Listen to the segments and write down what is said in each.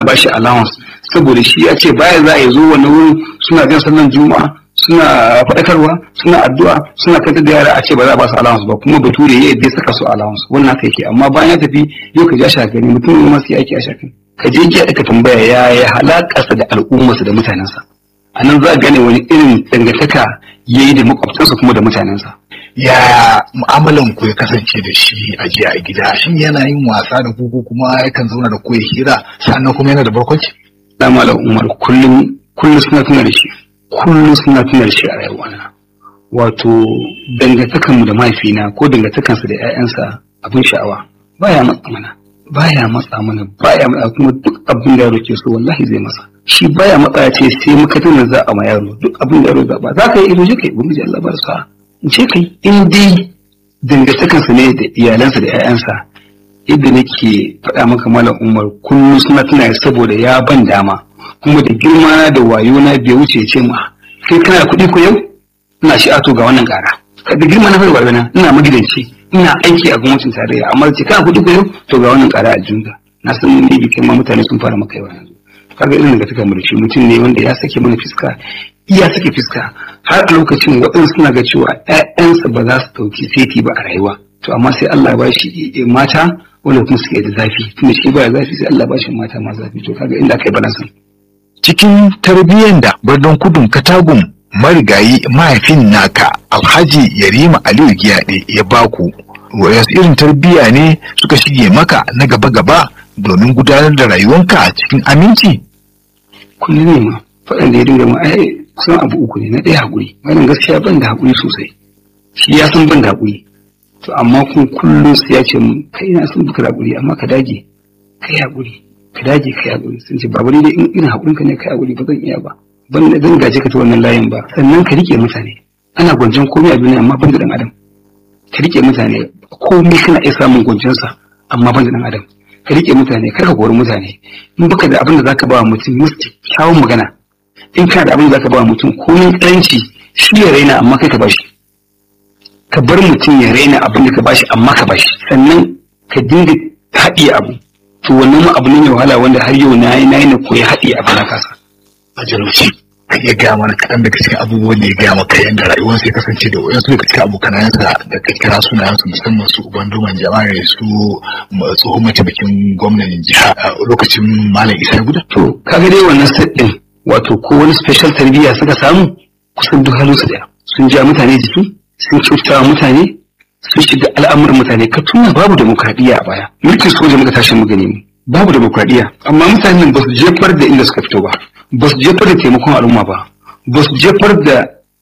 ba shi allowance saboda shi ya ce baya za a yi zo wani wurin suna jan sallan juma'a suna faɗakarwa suna addu'a suna kantar da yara a ce ba za a ba su allowance ba kuma bature ya yadda saka su allowance wannan haka yake amma bayan ya tafi yau ka ja shakari mutum ne masu yaki a shakari ka je ki ka tambaya ya ya halakarsa da al'ummarsa da mutanensa a nan za a gane wani irin dangantaka ya yi da makwabtansa kuma da mutanensa ya mu'amalan ku ya kasance da shi a jiya a gida shin yana yin wasa da ku ko kuma yakan zauna da ku ya hira sannan kuma yana da barkwanci da malam umar kullum kullum suna tuna da shi kullum suna tuna da shi a rayuwana wato dangantakanmu da mahaifina ko dangantakansa da 'ya'yansa abin sha'awa baya matsa mana baya matsa mana baya matsa kuma duk abin da yaro ke so wallahi zai masa shi baya matsa ya ce sai muka tuna za a ma yaro duk abin da yaro zaɓa za ka yi ido je kai ubangiji Allah bar sa in ce kai in dai dangantakansa ne da iyalansa da 'ya'yansa yadda nake faɗa maka malam umar kullum suna tuna saboda ya ban dama kuma da girma na da wayo na bai wuce ce ma kai kana da kuɗi ko yau ina shi ato ga wannan ƙara da girma na farko na ina magidanci ina aiki a gwamnatin tarayya amma ce kana kuɗi ko yau to ga wannan ƙara a junga na san ne bi kai ma mutane sun fara maka yawa yanzu kaga irin da take mu da shi mutum ne wanda ya sake mana fiska iya sake fiska har a lokacin waɗansu suna ga cewa ƴaƴansa ba za su ɗauki seti ba a rayuwa to amma sai Allah ya bashi mata wanda kuma suke da zafi tunda shi baya zafi sai Allah ya bashi mata ma zafi to kaga inda aka yi balansan cikin tarbiyyar da birnin kudun katagun marigayi mahaifin naka alhaji yarima aliyu giyaɗe ya baku wasu irin tarbiyya ne suka shige maka na gaba-gaba domin gudanar da rayuwanka cikin aminci kullum ne ma faɗan da ya dinga ma ai kusan abu uku ne na ɗaya haƙuri wannan gaskiya ban da haƙuri sosai shi ya san ban da haƙuri to amma kun kullum sai ya ce mun kai na san baka da haƙuri amma ka dage kai haƙuri ka dage kai haƙuri sun ce babu dai in irin haƙurinka ne kai haƙuri ba zan iya ba ban da zan gaje ka ta wannan layin ba sannan ka rike mutane ana gwanjon komai a duniya amma ban da ɗan adam ka rike mutane komai kana iya samun gwanjonsa amma ban da ɗan adam ka rike mutane kar ka kori mutane in baka da abin da zaka ba mutum musti kyawun magana in kana da abin da zaka ba mutum komai tsanci shi ya raina amma kai ka bashi ka bar mutum ya raina abin da ka bashi amma ka bashi sannan ka dinga haɗiye abu to wannan ma abu ne mai wahala wanda har yau na yi na yi na koyi haɗiye abu na kasa a jalauci ka iya gaya mana kaɗan daga cikin abubuwan da ya gaya maka yadda rayuwarsa ya kasance da wayansu daga cikin abokanayensa da ka kira sunayensu musamman su uban duman jama'a su tsohon mataimakin gwamnan jiha a lokacin malam isa guda. to kaga dai wannan set ɗin wato ko wani special tarbiyya suka samu kusan duk halin su daya sun ja mutane jiki sun kyautata mutane sun shiga al'amuran mutane ka tuna babu demokradiyya a baya mulkin soja muka tashi mu gani mu babu demokradiyya amma mutanen ba su jefar da inda suka fito ba ba su jefar da taimakon al'umma ba ba su jefar da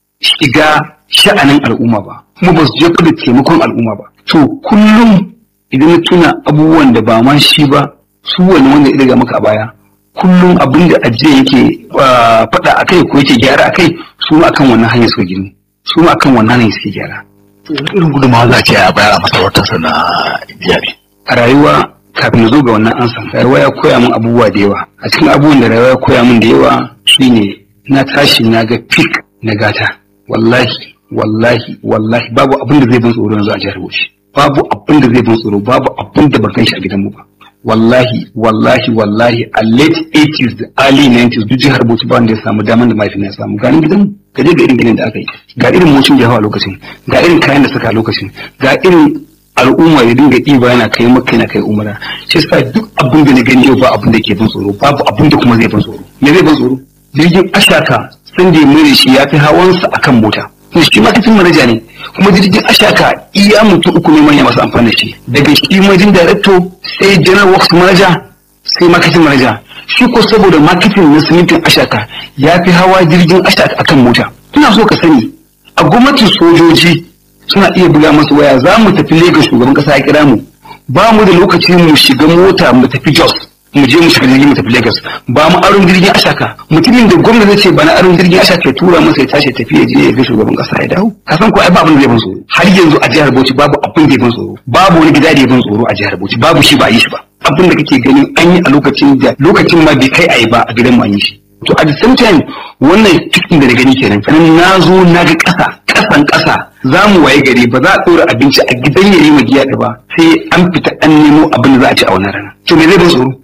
shiga sha'anin al'umma ba kuma ba su jefar da taimakon al'umma ba to kullum idan na tuna abubuwan da ba ma shi ba su wani wanda ya daga maka a baya kullum abin da ajiye yake faɗa a kai ko yake gyara a kai su ma akan wannan hanyar suka gini su ma akan wannan hanyar suke gyara irin gudunmawa za a ce a bayar a masarautarsa na iyali a rayuwa kafin na zo ga wannan ansa rayuwa ya koya min abubuwa da yawa a cikin abubuwan da rayuwa ya koya min da yawa shine na tashi na ga fik na gata wallahi wallahi wallahi babu abin da zai bin tsoro yanzu a jihar Bauchi babu abin da zai bin tsoro babu abin da ban gan shi a gidanmu ba wallahi wallahi wallahi a late 80s da early 90s duk jihar Bauchi ba wanda ya samu daman da mahaifina ya samu ganin gidan ka je ga irin ginin da aka yi ga irin mocin da ya hawa lokacin ga irin kayan da suka a lokacin ga irin al'umma ya dinga ɗiba yana kai maka yana kai umara shi yasa duk abin da na gani yau ba abin da ke bin tsoro babu abin da kuma zai bin tsoro me zai bin tsoro jirgin ashaka sun da mai shi ya fi hawansa akan mota shi ma kafin manaja ne kuma jirgin ashaka iya mutum uku ne manya masu amfani da shi daga shi majin director sai general works manager sai marketing manager shi ko saboda marketing na simintin ashaka ya fi hawa jirgin ashaka akan mota ina so ka sani a gwamnatin sojoji suna iya buga masu waya za mu tafi Lagos shugaban kasa ya kira mu ba mu da lokaci mu shiga mota mu tafi Jos mu je mu shiga jirgin mu tafi Lagos ba mu aron jirgin ashaka mutumin da gwamnati ce ba na aron jirgin ashaka ya tura masa ya tashi tafi ya je ya ga shugaban kasa ya dawo ka san ko ai ba abin da zai ban tsoro har yanzu a jihar Bauchi babu abin da ya ban tsoro babu wani gida da ya ban tsoro a jihar Bauchi babu shi ba yi shi ba abin da kake ganin an yi a lokacin da lokacin ma bai kai a yi ba a gidan mu an yi shi to at the same time wannan cikin da na gani kenan sannan na zo na ga ƙasa ƙasan ƙasa za mu waye gari ba za a ɗora abinci a gidan yayi ma giya ba sai an fita an nemo abin da za a ci a wannan rana to me zai ban tsoro